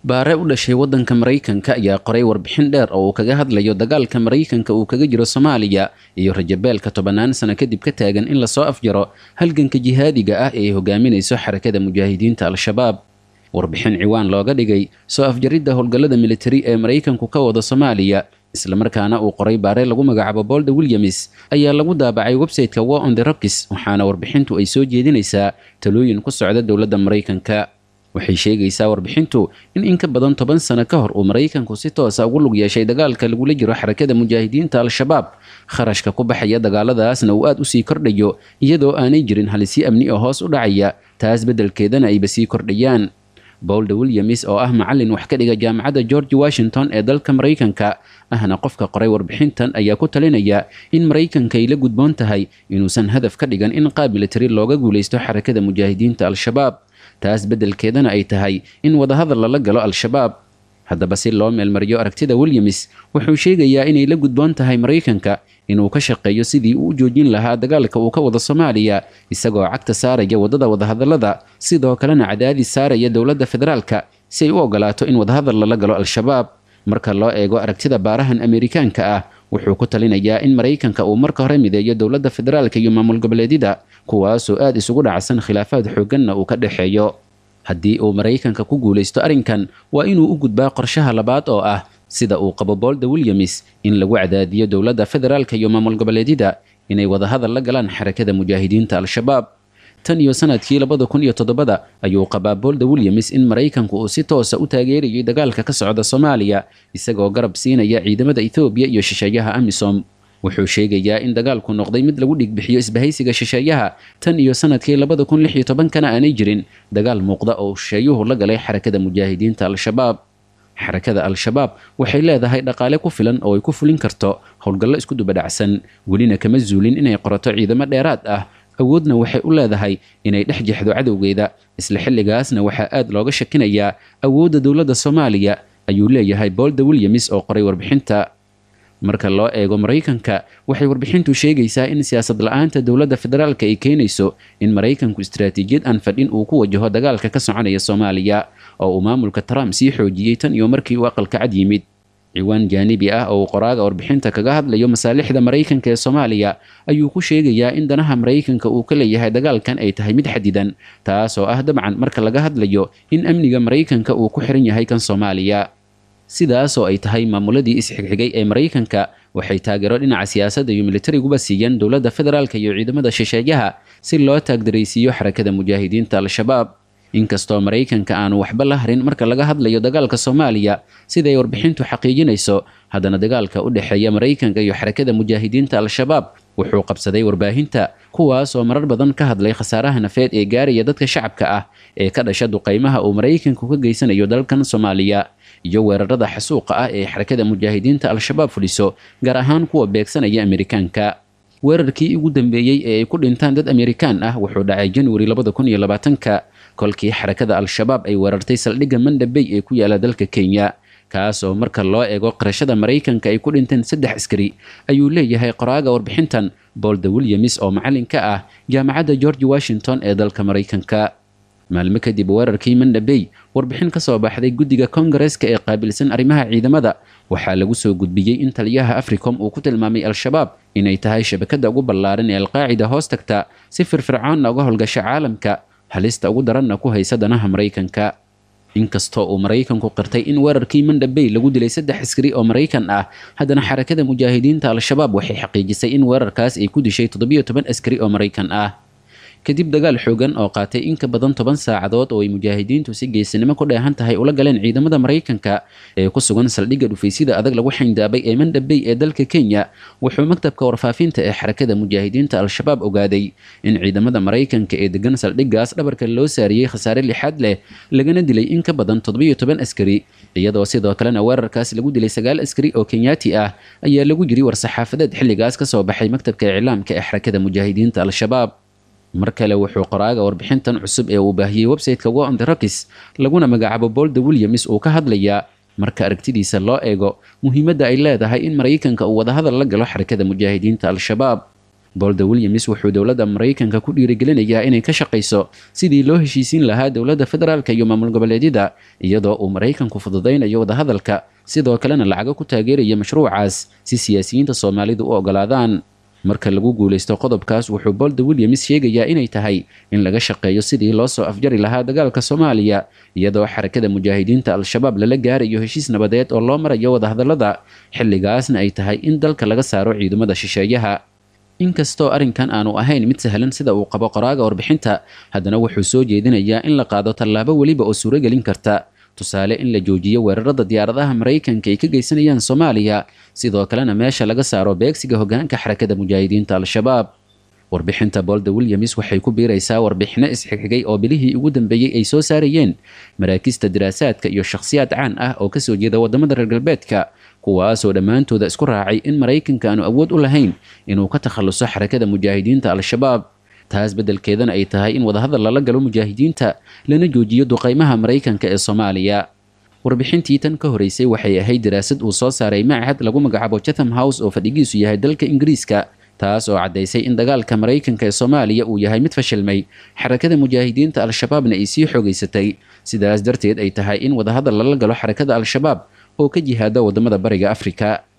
baare u dhashay waddanka maraykanka ayaa qoray warbixin dheer oo uu kaga hadlayo dagaalka maraykanka uu kaga jiro soomaaliya iyo rajabeelka tobannaan sano kadib ka taagan in lasoo afjaro halganka jihaadiga ah ee ay hogaaminayso xarakada mujaahidiinta al-shabaab warbixin ciwaan looga dhigay soo afjaridda howlgallada militari ee maraykanku ka wada soomaaliya islamarkaana uu qoray baare lagu magacaabo bolda williams ayaa lagu daabacay website-ka war on the rocks waxaana warbixintu ay soo jeedinaysaa talooyin ku socda dowladda maraykanka waxay sheegaysaa warbixintu in in ka badan toban sano ka hor uu maraykanku si toosa ugu lug yeeshay dagaalka lagula jiro xarakada mujaahidiinta al-shabaab kharashka ku baxaya dagaaladaasna uu aad usii kordhayo iyadoo aanay jirin halisi amni oo hoos u dhacaya taas beddelkeedana ayba sii kordhayaan bolda williams oo ah macallin wax ka dhiga jaamacadda george washington ee dalka maraykanka ahna qofka qoray warbixintan ayaa ku talinaya in maraykanka ay la gudboon tahay inuusan hadaf ka dhigan in qaab militari looga guulaysto xarakada mujaahidiinta al-shabaab taas beddelkeedana ay tahay in wadahadal lala galo al-shabaab haddaba si loo meelmariyo aragtida williams wuxuu sheegayaa inay la gudboon tahay maraykanka inuu ka shaqeeyo sidii uu u joojin lahaa dagaalka uu ka wado soomaaliya isagoo cagta saaraya waddada wadahadallada sidoo kalena cadaadis saaraya dowladda federaalka si ay u ogolaato in wadahadal lala galo al-shabaab marka loo eego aragtida baarahan ameerikaanka ah wuxuu ku talinayaa in maraykanka uu marka hore mideeyo dowladda federaalka iyo maamul goboleedyada kuwaasoo aad isugu dhacsan khilaafaad xoogganna uu ka dhexeeyo haddii uu maraykanka ku guulaysto arrinkan waa inuu u gudbaa qorshaha labaad oo ah sida uu qabo bolda williams in lagu cadaadiyo dowladda federaalka iyo maamul goboleedyada inay wadahadal la galaan xarakada mujaahidiinta al-shabaab tan iyo sanadkii labada kun iyo toddobada ayuu qabaa bolda williams in maraykanku uu si toosa u taageerayay dagaalka ka socda soomaaliya isagoo garab siinaya ciidamada ethoobiya iyo shisheeyaha amisom wuxuu sheegayaa in dagaalku noqday mid lagu dhigbixiyo isbahaysiga shisheeyaha tan iyo sanadkii labada kun lix iyo tobankana aanay jirin dagaal muuqda oo shisheeyuhu la galay xarakada mujaahidiinta al-shabaab xarakada al-shabaab waxay leedahay dhaqaale ku filan oo ay ku fulin karto howlgallo isku dubadhacsan welina kama zuulin inay qorato ciidamo dheeraad ah awoodna waxay u leedahay inay dhex jexdo cadowgeeda isla xilligaasna waxaa aad looga shakinayaa awoodda dowladda soomaaliya ayuu leeyahay bolda williams oo qoray warbixinta marka loo eego maraykanka waxay warbixintu sheegaysaa in siyaasad la-aanta dowladda federaalka ay keenayso in maraykanku istaraatiijiyad aan fadhin uu ku wajaho dagaalka ka soconaya soomaaliya oo uu maamulka trump sii xoojiyey tan iyo markii uu aqalka cad yimid ciwaan jaanibi ah oo uu qoraaga warbixinta kaga hadlayo masaalixda maraykanka ee soomaaliya ayuu ku sheegayaa in danaha maraykanka uu ka leeyahay dagaalkan ay tahay mid xadidan taas oo ah dabcan marka laga hadlayo in amniga maraykanka uu ku xiran yahay kan soomaaliya sidaas oo ay tahay maamuladii isxigxigay ee maraykanka waxay taageero dhinaca siyaasadda iyo militariguba siiyeen dowladda federaalka iyo ciidamada shisheeyaha si loo taagdaraysiiyo xarakada mujaahidiinta al-shabaab inkastoo maraykanka aanu waxba la harin marka laga hadlayo dagaalka soomaaliya siday warbixintu xaqiijinayso haddana dagaalka u dhexeeya maraykanka iyo xarakada mujaahidiinta al-shabaab wuxuu qabsaday warbaahinta kuwaas oo marar badan ka hadlay khasaaraha nafeed ee gaaraya dadka shacabka ah ee ka dhasha duqaymaha uu maraykanku ka geysanayo dalkan soomaaliya iyo weerarada xasuuqa ah ee xarakada mujaahidiinta al-shabaab fuliso gaar ahaan kuwa beegsanaya amerikaanka weerarkii ugu dambeeyey ee ay ku dhintaan dad amerikaan ah wuxuu dhacay januari labada kun iyo labaatanka kolkii xarakada al-shabaab ay weerartay saldhigga mandhabey ee ku yaala dalka kenya kaas oo marka loo eego qarashada maraykanka ay ku dhinteen saddex askari ayuu leeyahay qoraaga warbixintan bolda williams oo macallin ka ah jaamacadda george washington ee dalka maraykanka maalmo kadib weerarkii mandhabey warbixin ka soo baxday guddiga kongareska ee qaabilsan arrimaha ciidamada waxaa lagu soo gudbiyey in taliyaha africom uu ku tilmaamay al-shabaab inay tahay shabakada ugu ballaaran ee alqaacida hoos tagta si firfircoonna uga howlgasha caalamka halista ugu daranna ku haysa danaha maraykanka inkastoo uu maraykanku qirtay in weerarkii mandhabey lagu dilay saddex askari oo maraykan ah haddana xarakada mujaahidiinta al-shabaab waxay xaqiijisay in weerarkaas ay ku dishay toddobiyo toban askari oo maraykan ah kadib dagaal xoogan oo qaatay in ka badan toban saacadood oo ay mujaahidiintu si geesinimo ku dheehan tahay ula galeen ciidamada maraykanka ee ku sugan saldhigga dhufaysida adag lagu xayndaabay ee mandhabey ee dalka kenya wuxuu maktabka warfaafinta ee xarakada mujaahidiinta al-shabaab ogaaday in ciidamada maraykanka ee degan saldhiggaas dhabarka loo saariyey khasaare lixaad leh lagana dilay in ka badan toddobiyo toban askari iyadoo sidoo kalena weerarkaas lagu dilay sagaal askari oo kenyaati ah ayaa lagu yiri war-saxaafadeed xilligaas ka soo baxay maktabka iclaamka ee xarakada mujaahidiinta al-shabaab mar kale wuxuu qoraaga warbixintan cusub ee uu baahiyey website-ka war on the rocks laguna magacaabo bolda williams uu ka hadlayaa marka aragtidiisa loo eego muhiimadda ay leedahay in maraykanka uu wadahadal la galo xarakada mujaahidiinta al-shabaab bolda williams wuxuu dowladda maraykanka ku dhiirigelinayaa inay ka shaqayso sidii loo heshiisiin lahaa dowladda federaalka iyo maamul goboleedyada iyadoo uu maraykanku fududaynayo wadahadalka sidoo kalena lacago ku taageeraya mashruucaas si siyaasiyiinta soomaalidu u ogolaadaan marka lagu guulaysto qodobkaas wuxuu bolda williams sheegayaa inay tahay in laga shaqeeyo sidii loo soo afjari lahaa dagaalka soomaaliya iyadoo xarakada mujaahidiinta al-shabaab lala gaarayo heshiis nabadeed oo loo marayo wadahadallada xilligaasna ay tahay in dalka laga saaro ciidamada shisheeyaha inkastoo arrinkan aanu ahayn mid sahlan sida uu qabo qoraaga warbixinta haddana wuxuu soo jeedinayaa in la qaado tallaabo weliba oo suuragelin karta tusaale in la joojiyo weerarada diyaaradaha maraykanka ay ka geysanayaan soomaaliya sidoo kalena meesha laga saaro beegsiga hogaanka xarakada mujaahidiinta al-shabaab warbixinta bolda williams waxay ku biiraysaa warbixino isxigxigay oo bilihii ugu dambeeyey ay soo saarayeen maraakista diraasaadka iyo shakhsiyaad caan ah oo kasoo jeeda wadamada reer galbeedka kuwaasoo dhammaantooda isku raacay in maraykanka aanu awood u lahayn inuu ka takhaluso xarakada mujaahidiinta al-shabaab taas beddelkeedana ay tahay in wadahadal lala galo mujaahidiinta lana joojiyo duqaymaha maraykanka ee soomaaliya warbixintii tan ka horeysay waxay ahayd daraasad uu soo saaray macahad lagu magacaabo chatham house oo fadhigiisu yahay dalka ingiriiska taas oo caddaysay in dagaalka maraykanka ee soomaaliya uu yahay mid fashilmay xarakada mujaahidiinta al-shabaabna ay sii xoogaysatay sidaas darteed ay tahay in wadahadal lala galo xarakada al-shabaab oo ka jihaada wadamada bariga afrika